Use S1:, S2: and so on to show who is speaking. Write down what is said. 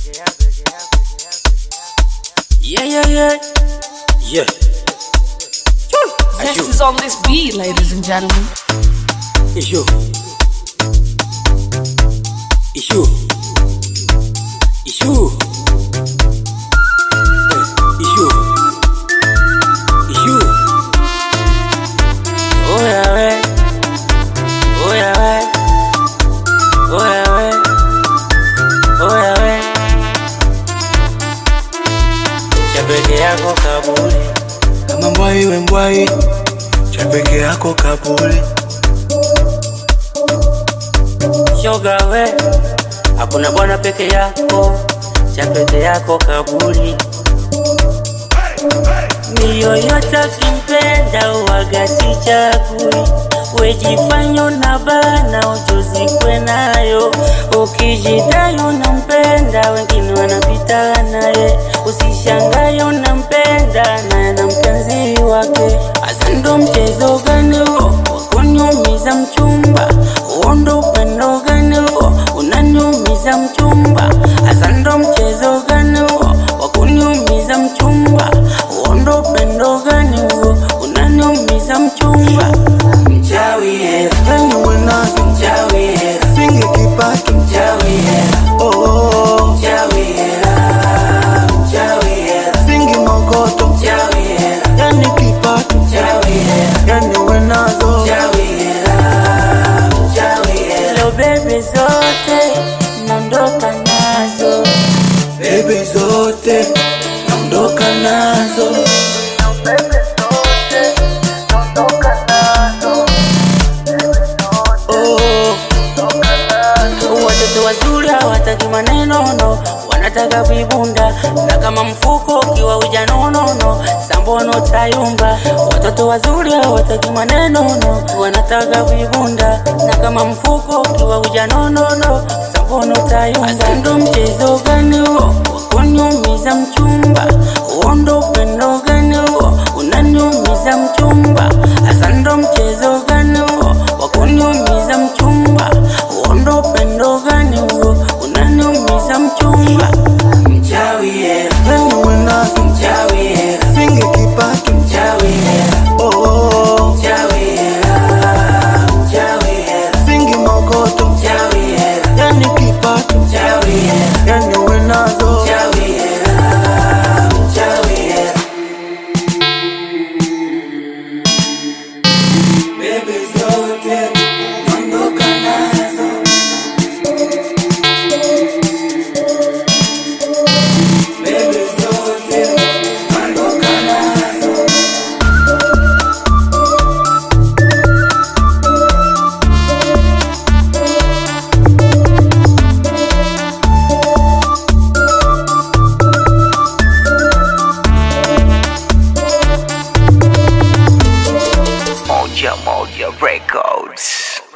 S1: Yeah, yeah, yeah. Yeah.
S2: Zest is on this beat, ladies and gentlemen.
S1: It's you. It's you. It's you. Eh, It's you. It's you. Oh yeah, ouais. Oh yeah, ouais. Oh yeah, ouais. Oh yeah, ouais. Cha peke yako kaburi.
S3: kama mbwai we mbwai cha peke yako kabuli
S1: shoga we, hakuna bwana peke yako, cha peke yako kaburi. Ni yoyote kimpenda uwagati chakui, wejifanyo na bana ujuzikwe nayo, ukijidai unampenda wengine wanapita naye, usishangaye unampenda naye na mpenzi wake. Hasa ndo mchezo gani huo wa kuniumiza mchumba? Huo ndo upendo gani huo unaniumiza mchumba? Hasa ndo mchezo gani huo wa kuniumiza mchumba? Huo ndo upendo gani huo unaniumiza mchumba? Mchawi hela,
S3: yani wenazo
S1: mchawi hela,
S3: singe kipato
S1: mchawi hela,
S3: oh, oh, oh.
S1: mchawi hela, mchawi hela,
S3: singi mokoto
S1: mchawi hela,
S3: yani kipato
S1: mchawi hela.
S3: yani wenazo
S1: Hello baby zote naondoka nazo
S3: bebe zote naondoka nazo oh,
S1: watoto wazuri hawataki maneno no wanataka vibunda na kama mfuko ukiwa ujanonono sambono tayumba watoto wazuri hawataki maneno no wanataka vibunda na kama mfuko ukiwa ujanonono sambono tayumba ndo mchezo gani huo wakuniumiza mchumba huo ndo upendo gani huo unaniumiza mchumba hasa ndo mchezo gani huo wakuniumiza mchumba huo ndo upendo gani huo unaniumiza mchumba mchawi hela
S3: yani wenazo
S1: mchawi hela
S3: singe kipato
S1: mchawi hela
S3: oh, oh, oh.
S1: mchawi hela mchawi hela
S3: singi mokoto
S1: mchawi hela
S3: yani kipato
S1: mchawi hela
S3: yani wenazo
S1: mchawi hela mchawi hela bebe zote naondoka nazo bebe zote naondoka nazo
S4: Moja Moja Records.